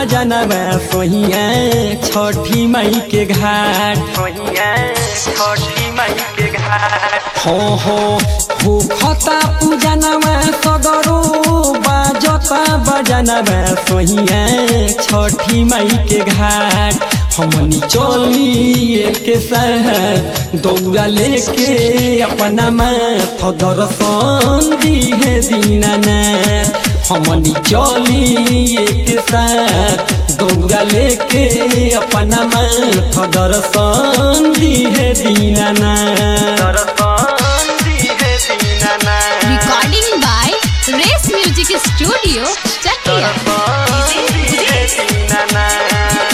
बजनवा सोहिया छठी मई के घाट सोहिया छठी मई के घाट हो हो भूखता पूजनवा सगरो बाजता बजनवा सोहिया छठी मई के घाट हमनी चली के साथ दौड़ा लेके अपना माथ दर्शन दिहे दीनानाथ हमनी चली के साथ दौड़ा लेके अपना माथ दर्शन दिहे दीनानाथ दर्शन दिहे Dinanath Recording by Race Music Studio, Chakia. दर्शन दिहे दीनानाथ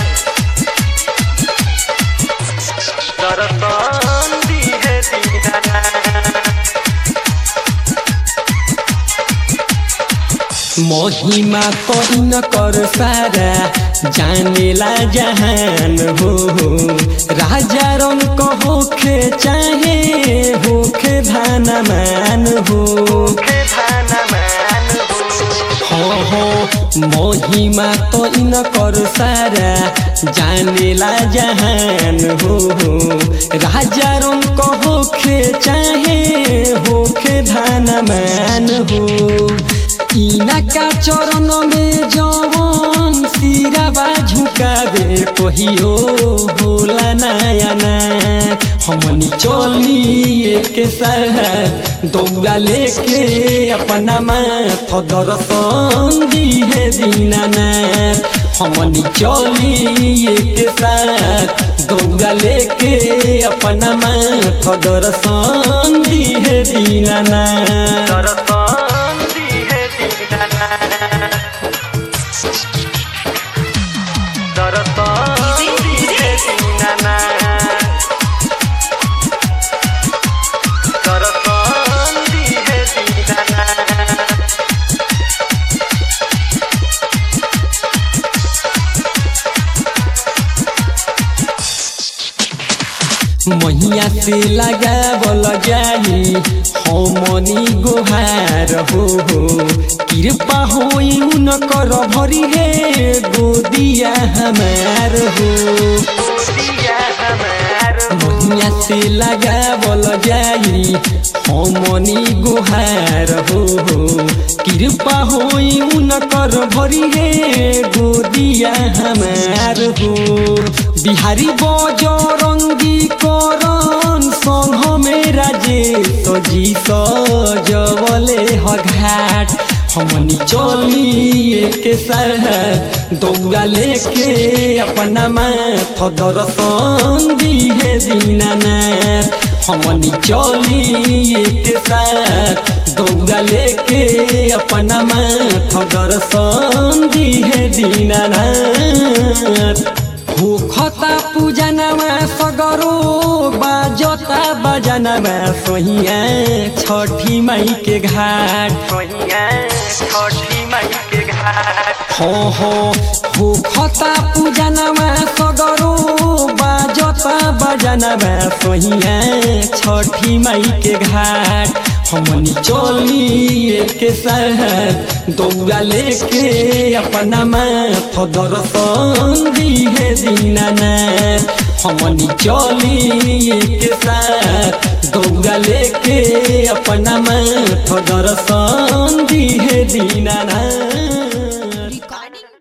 दर्शन दिहे दीनानाथ महिमा कइन कर सारा जानेला जहान हो राजा रंग होखे चाहे होखे धानमान हो हो हो महिमा तो इन कर सारा जानेला जहान हो राजा रंग होखे चाहे होखे धानमान हो इनका चरण में जवन सिराबा झुकावे कहियो होला नयाना हमनी चली के साथ दौड़ा लेके अपना माथ दर्शन दिहे दीनानाथ हमनी चली के साथ दौड़ा लेके अपना माथ दर्शन दिहे दीनानाथ दर्शन दिहे दीनानाथ दर्शन दिहे दीनानाथ दर्शन दिहे दीनानाथ महिया से लगावल जाई हमनी गोहार हो हो कृपा होई उनकर भरी हे गोदिया हमार हो महिया से लगावल जाई हमनी गोहार हो हो कृपा होई उनकर भरी हे गोदिया हमार हो बिहारी बजरंगी करन संघ में राजे सजी सजवले हघाट हमनी चली के साथ दौड़ा लेके अपना माथ दर्शन दिहे दीनानाथ हमनी चली के साथ दौड़ा लेके अपना माथ दर्शन दिहे दीनानाथ भूखता पूजनवा सगरो बाजता बजनवा सोहिया छठी मई के घाट सोहिया छठी मई के घाट हो हो भूखता पूजनवा सगरो बाजता बजनवा सोहिया छठी मई के घाट हमनी चली के साथ दौड़ा लेके अपना माथ दर्शन दिहे दीनानाथ हमनी चली के साथ दौड़ा लेके अपना माथ दर्शन दिहे दीनानाथ